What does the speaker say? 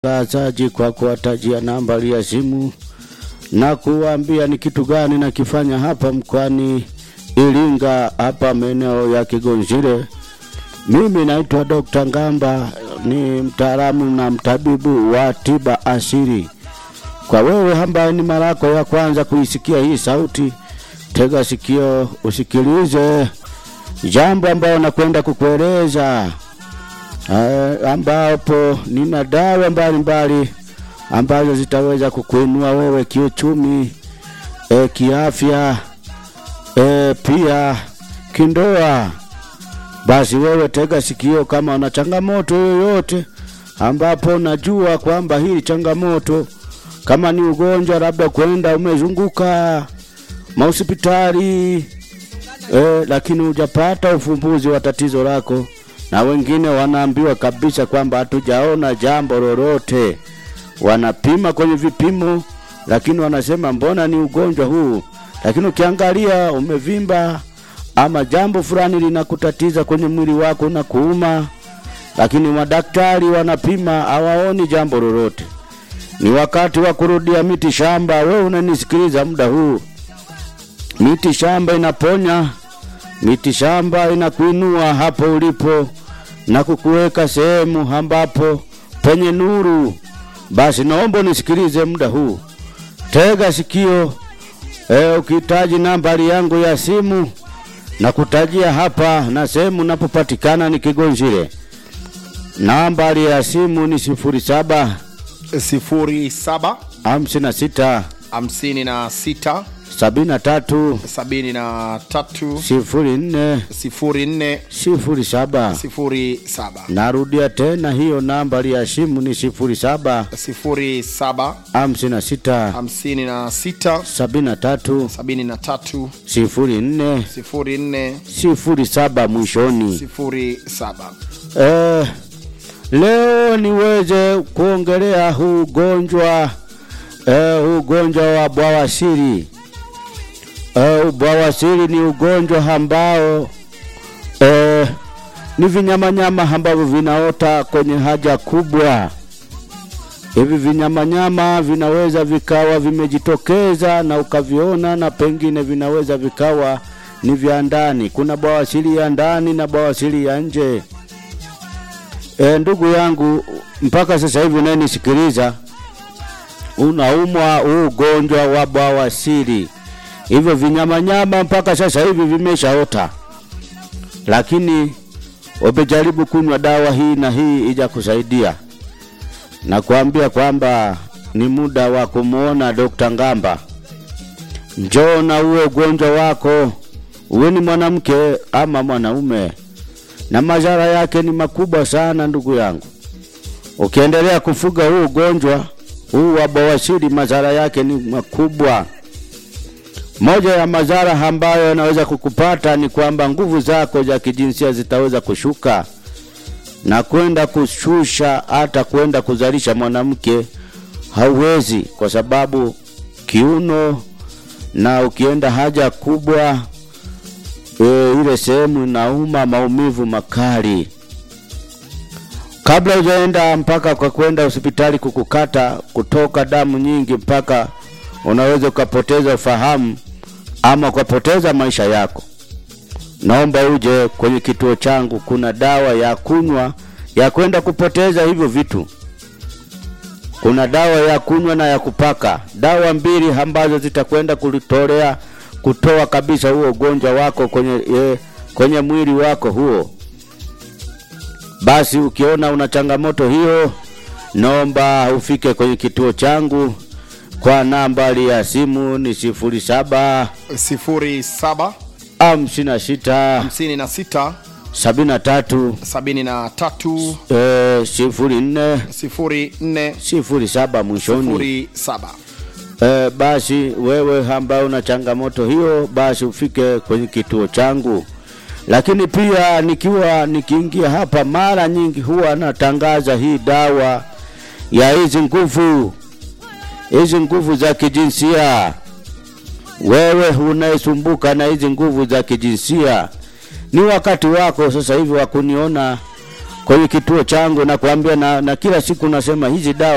watangazaji kwa kuwatajia nambari ya simu na kuwaambia ni kitu gani nakifanya hapa mkoani Iringa, hapa maeneo ya Kigonzile. Mimi naitwa Dr. Ngamba, ni mtaalamu na mtabibu wa tiba asili. Kwa wewe ambaye ni mara yako ya kwanza kuisikia hii sauti, tega sikio usikilize jambo ambayo nakwenda kukueleza, uh, ambapo nina dawa mbalimbali ambazo zitaweza kukuinua wewe kiuchumi, e, kiafya, e, pia kindoa. Basi wewe tega sikio, kama una changamoto yoyote ambapo najua kwamba hii changamoto kama ni ugonjwa labda kwenda umezunguka mahospitali e, lakini hujapata ufumbuzi wa tatizo lako, na wengine wanaambiwa kabisa kwamba hatujaona jambo lolote. Wanapima kwenye vipimo, lakini wanasema mbona ni ugonjwa huu, lakini ukiangalia umevimba ama jambo fulani linakutatiza kwenye mwili wako na kuuma, lakini madaktari wanapima hawaoni jambo lolote. Ni wakati wa kurudia miti shamba. Wewe unanisikiliza muda huu, miti shamba inaponya, miti shamba inakuinua hapo ulipo na kukuweka sehemu ambapo penye nuru. Basi naomba unisikilize muda huu, tega sikio. E, ukihitaji nambari yangu ya simu na kutajia hapa na sehemu napopatikana ni Kigonzile. Nambari ya simu ni sifuri saba sifuri saba hamsini na sita hamsini na sita sabini na tatu sabini na tatu sifuri nne sifuri nne sifuri saba. sifuri saba Narudia tena hiyo nambari ya simu ni sifuri saba sifuri saba hamsini na sita hamsini na sita sabini na tatu sabini na tatu sifuri nne sifuri nne sifuri saba mwishoni. sifuri saba Eh, leo niweze kuongelea huu ugonjwa eh, huu ugonjwa wa bawasiri. Eh, bawasiri ni ugonjwa ambao eh, ni vinyamanyama ambavyo vinaota kwenye haja kubwa. Hivi vinyamanyama vinaweza vikawa vimejitokeza na ukaviona, na pengine vinaweza vikawa ni vya ndani. Kuna bawasiri ya ndani na bawasiri ya nje. E, ndugu yangu, mpaka sasa hivi unayenisikiliza unaumwa huu ugonjwa wa bawasiri, hivyo vinyamanyama mpaka sasa hivi vimeshaota, lakini umejaribu kunywa dawa hii na hii ija kusaidia, na kuambia kwamba ni muda wa kumwona Dr. Ngamba. Njoo na uwe ugonjwa wako, uwe ni mwanamke ama mwanaume na madhara yake ni makubwa sana ndugu yangu. Ukiendelea kufuga huu ugonjwa huu wa bawasiri, madhara yake ni makubwa. Moja ya madhara ambayo yanaweza kukupata ni kwamba nguvu zako za kijinsia zitaweza kushuka na kwenda kushusha, hata kwenda kuzalisha mwanamke hauwezi, kwa sababu kiuno na ukienda haja kubwa e, ile sehemu inauma maumivu makali. Kabla hujaenda mpaka kwa kwenda hospitali kukukata kutoka damu nyingi, mpaka unaweza ukapoteza ufahamu ama ukapoteza maisha yako, naomba uje kwenye kituo changu. Kuna dawa ya kunywa ya kwenda kupoteza hivyo vitu. Kuna dawa ya kunywa na ya kupaka, dawa mbili ambazo zitakwenda kulitolea kutoa kabisa huo ugonjwa wako kwenye, e, kwenye mwili wako huo. Basi ukiona una changamoto hiyo, naomba ufike kwenye kituo changu kwa nambari ya simu ni sifuri saba sifuri saba hamsini na sita hamsini na sita sabini na tatu sabini na tatu e, sifuri nne sifuri nne sifuri saba mwishoni. sifuri saba E, basi wewe ambaye una changamoto hiyo, basi ufike kwenye kituo changu. Lakini pia nikiwa nikiingia hapa, mara nyingi huwa natangaza hii dawa ya hizi nguvu, hizi nguvu za kijinsia. Wewe unayesumbuka na hizi nguvu za kijinsia, ni wakati wako sasa hivi wa kuniona kwenye kituo changu na kuambia na, na kila siku nasema hizi dawa